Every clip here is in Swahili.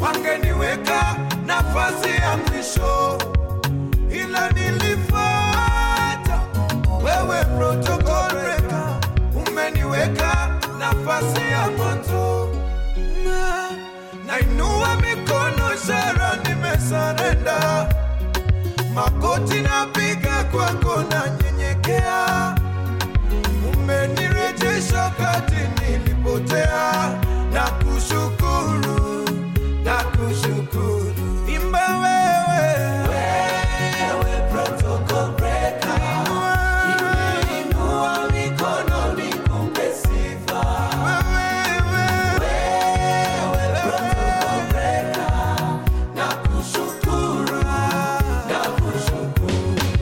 wangeniweka nafasi ya mwisho, ila nilifuata wewe, protocol breaker, umeniweka nafasi ya mwanzo. Na- Nainua mikono, ishara nimesarenda, magoti napiga kwako, nanyenyekea umenirejesha kati nilipotea, na kushukuru, na kushukuru. Imba wewe, wewe protocol breaker, inua mikono nikupe sifa. Wewe, wewe protocol breaker, na kushukuru, na kushukuru.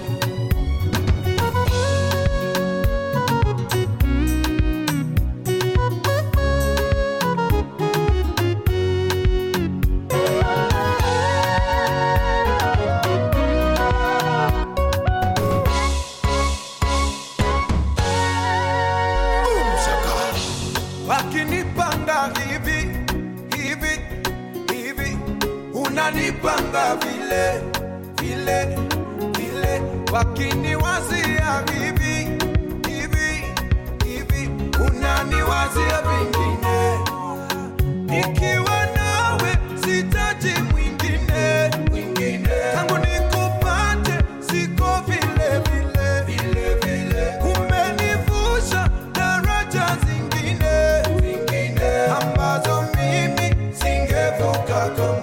Boom, shaka. Wakinipanga hivi hivi hivi, unanipanga vile vile vile, wakiniwazia hivi hivi hivi, unaniwazia vingine. Nikiwa nawe sitaji mwingine mwingine, tangu nikupate siko vile vile vile vile, umenivusha daraja zingine zingine ambazo mimi singevuka.